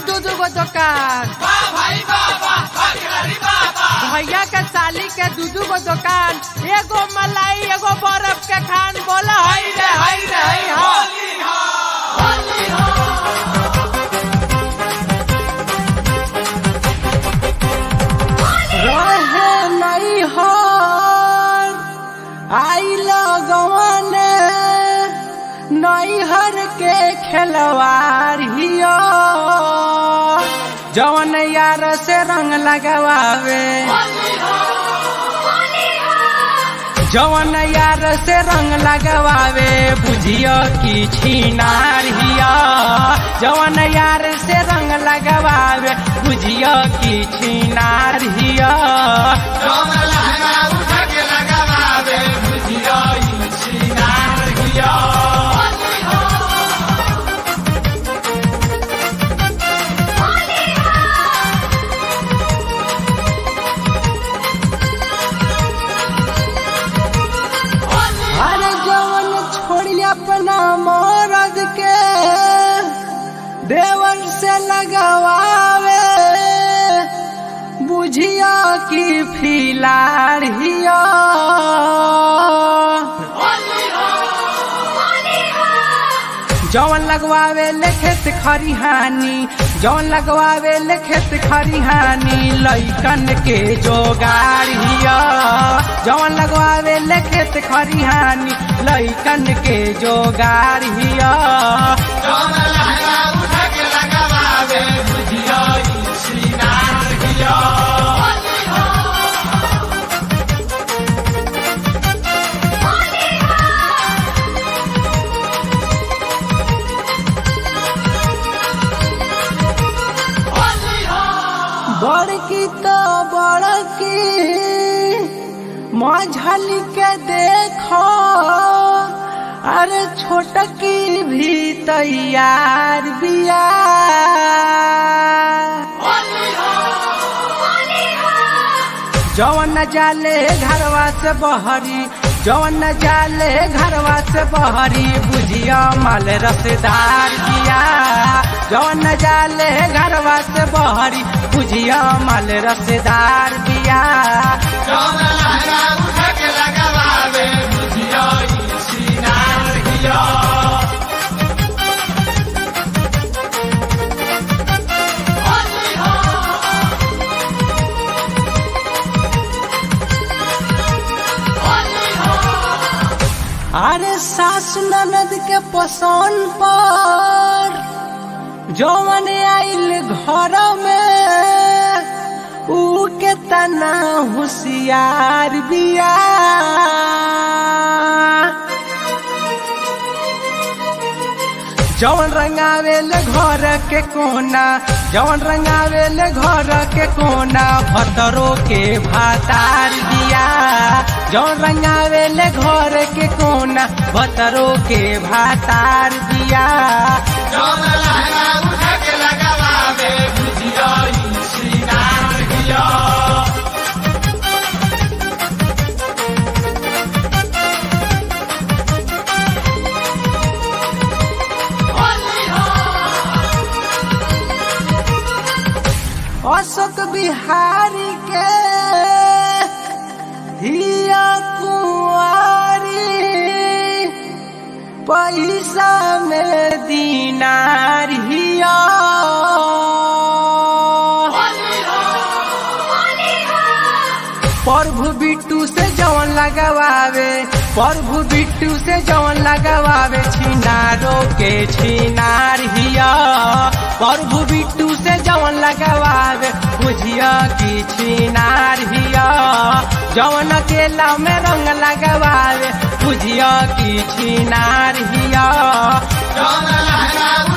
दू दू गो दुकान भैया के साली के दू दू गो दुकान एगो मलाई एगो बर्फ के खान बोला हई रे हई रे हई हो रहे नहीं हो आई लगवन नैहर के खिलवाड़ हियो जवन यार से रंग लगवावे जवन यार से रंग लगवावे बुझियो की छीनार हिया जवन यार से रंग लगवावे बुझियो की छीनार हिया अरे जवन छोड़ी अपना मरद के देवर से लगवावे बुझिया की फिलार हिया जवन लगवावे ले खेत खरिहानी जवन लगवावे ले खेत खरिहानी लइकन के जोगार हिया जवन लगवावे ले खेत खरिहानी लइकन के जोगार हिया बड़की तो बड़की मझली के देखो अरे छोटकी भी तैयार बिया जवन न जाले घरवा से बहरी जवन न जाले घरवा से बहरी बुझिया माल रसदार दिया जवन न जाले घरवा से बहरी बुझिया माल रसदार दिया अरे सास ननद के पसंद पर जवन आइल घर में ऊ के तना होशियार बिया जवन रंगावेल घर के कोना जवन रंगावेल घर के कोना भतरो के भातार दिया जवन रंगावेल घर के कोना भतरो के भातार दिया अशोक बिहारी के हिया कुंवारी पैसा में दीनार हिया प्रभु बिट्टू से जवन लगवावे प्रभु बिट्टू से जवन लगवावे छिनारो के छिनार हिया प्रभु बिट्टू से जवन लगवावे बुझिया की छिनार हिया जवन अकेला में रंग लगवावे बुझिया की छिनार हिया Don't